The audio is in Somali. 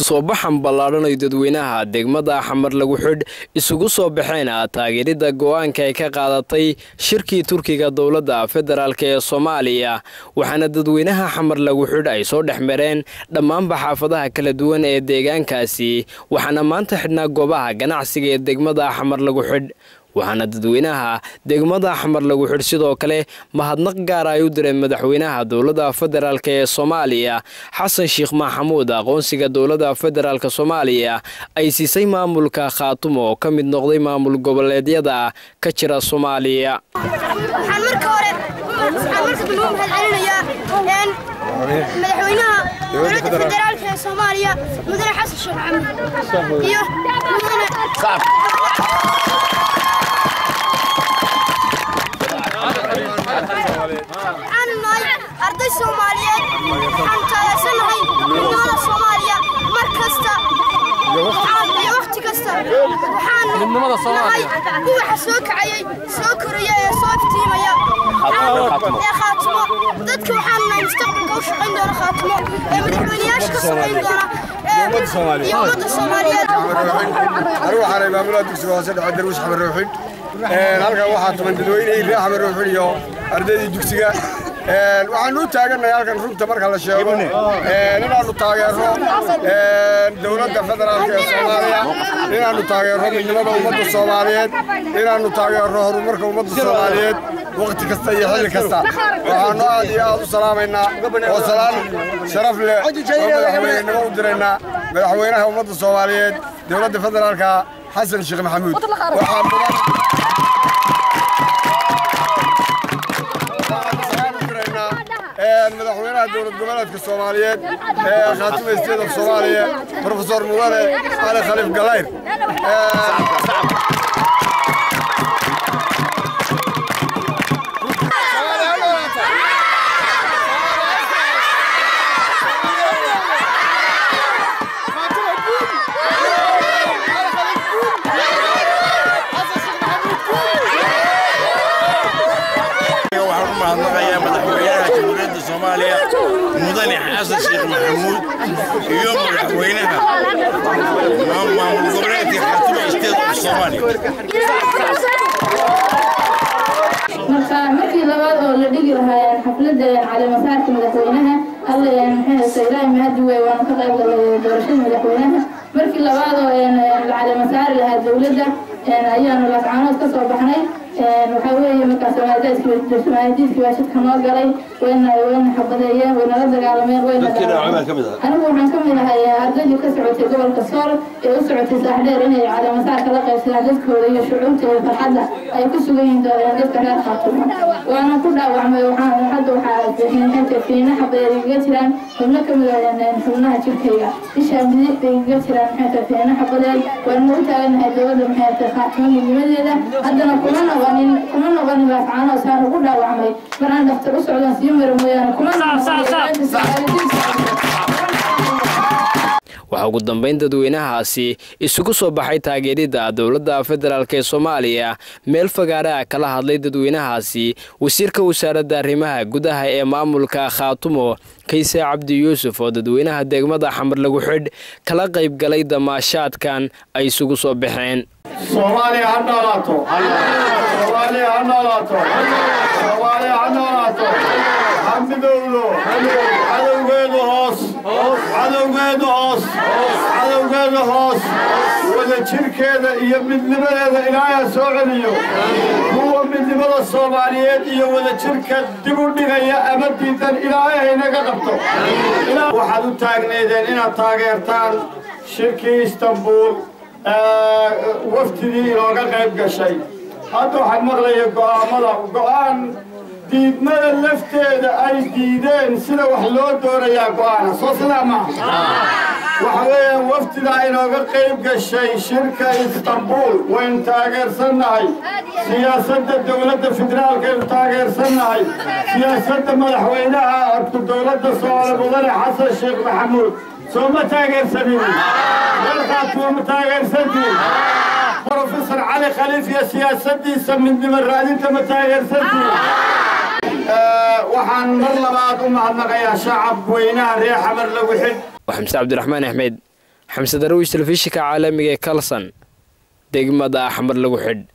isu soo baxan ballaadhan ay dadweynaha degmada xamar lagu xidh isugu soo baxeen taageerida go-aanka ay ka qaadatay shirkii turkiga dowladda federaalk ee soomaaliya waxaana dadweynaha xamar lagu xidh ay soo dhex mareen dhammaanba xaafadaha kala duwan ee deegaankaasi waxaana maanta xidhnaa goobaha ganacsiga ee degmada xamar lagu xidh waxaana dadweynaha degmada xamar lagu xidh sidoo kale mahadnaq gaara ay u direen madaxweynaha dowladda federaalk ee soomaaliya xasan sheekh maxamuud aqoonsiga dowladda federaalk soomaaliya ay siisay maamulka khaatumo oo ka mid noqday maamul goboleedyada ka jira soomaaliya waxaan marka hore waxaan marka dambe u mahadcelinayaa madaxweynaha dowladda federaalk ee soomaaliya mudane xasan sheekh maxamuud iyo mudane waxaanu nahay arday soomaaliyeed waxaanu taageersanahay midnimada soomaaliya mar kasta iyo wakhti kasta waxaanu nahay ubaxa soo kacayay soo koraya ee soo iftiimaya ee khaatimo dadka waxaanu nahay mustaqbalka u shaqayn doona khaatimo ee madaxweynayaasha ka shaqayn doona iyo ummadda soomaaliyeed anigu waxaanay maamulaha dugsiga hoose dhexe darwish xamar ruuxin halkan waxaa tuman dadweynihii reer xamar ruuxin iyo ardaydii dugsiga waxaanu u taagannahay halkan runta marka la sheego inaannu taageerro dowladda federaalk ee soomaaliya inaannu taageerro midnimada ummadda soomaaliyeed inaannu taageerro horumarka ummadda soomaaliyeed wakhti kasta iyo xilli kasta waxaannu aad iyo aad u salaamaynaa oo salaan sharaf leh oo madaxweynenimo u diraynaa madaxweynaha ummadda soomaaliyeed dowladda federaalka xasan sheekh maxamuud waxaa mudan madaxweynaha dowlad goboleedka soomaaliyeed ee khaatima state of soomaaliya profesor mudane cali khaliif galayr mudane xasan sheekh maxamuud iyo madaxweynaha maamul goboleedka xaatuma state of soomaaliya marka markii labaad oo la dhigi lahaa xafladda caleemasaarka madaxweynaha alla maxay ilaahay mahadi wey waana ka qayb galay doorashada madaxweynaha markii labaad oo la caleemasaari lahaa dowladda ayaanu laascaanood ka soo baxnay waxaa weeye markaas somaalidiiskii baa shidka noo galay wayna wayna xabadeeyeen waynala dagaalameen wayna anigu waxaan ka mid ahay ardaydii ka socotay gobolka sool ee u socotay saaxdheer inay caleemasaarka la qaybsadaan dadkooda iyo shucuurta iyo farxadda ay ku sugan yihiin dadka reer khaatumo waana ku dhaawacmay waxaan hadda waxaa fiina xabadeed igaga jiraan xubno ka mid ah xubnaha jirkayga ishaa midig bay igaga jiraan maxay fiina xabadeed waana u taaganahay dowladda maxay khaatumo midnimadeeda haddana kuma noqonin kuma noqonin laafcaano saan ugu dhaawacmay maraan dhaktar u socdaan sii mara mooyaane kuma waxaa ugu dambayn dadweynahaasi isugu soo baxay taageerida dowladda federaalk ee soomaaliya meel fagaare ah kala hadlay dadweynahaasi wasiirka wasaaradda arrimaha gudaha ee maamulka khaatumo kayse cabdi yuusuf oo dadweynaha degmada xamar lagu xidh kala qayb galay damaashaadkan ay isugu soo baxeen soomaaliya ha noolaato soomaaliya ha noolaato soomaaliya ha noolaato ha midowdo cadowgeedu hoos cadowgeedu hoos cadowgeeda hoos wada jirkeeda iyo midnimadeeda ilaaha soo celiyo kuwa midnimada soomaaliyeed iyo wada jirka dib u dhigaya ama diidan ilaahay haynaga qabto waxaad u taagneedeen inaad taageertaan shirkii istanbuul waftigii inooga qayb gashay hadda waxaan maqlaya go'aamada go'aan diidmada lafteeda ay diideen sida wax loo doonayaa go'aana soo sidaa maaha waxa weeyaan waftidaa inooga qayb gashay shirka istanbuul waynu taageersannahay siyaasadda dowladda federaalkaynu taageersannahay siyaasadda madaxweynaha dowladda soomaali mudane xasan sheekh maxamuud soo ma taageersanin dalkaasuma ma taageersantiin brofesor cali khaliif iyo siyaasaddiisa midnimo raadinta ma taageersantiin waxaan mar labaad u mahadnaqayaa shacab weynaha reer xamar lagu xidh waa xamse cabdiraxmaan axmed xamse darwish telefishinka caalamiga ee kalson degmada axmar lagu xidh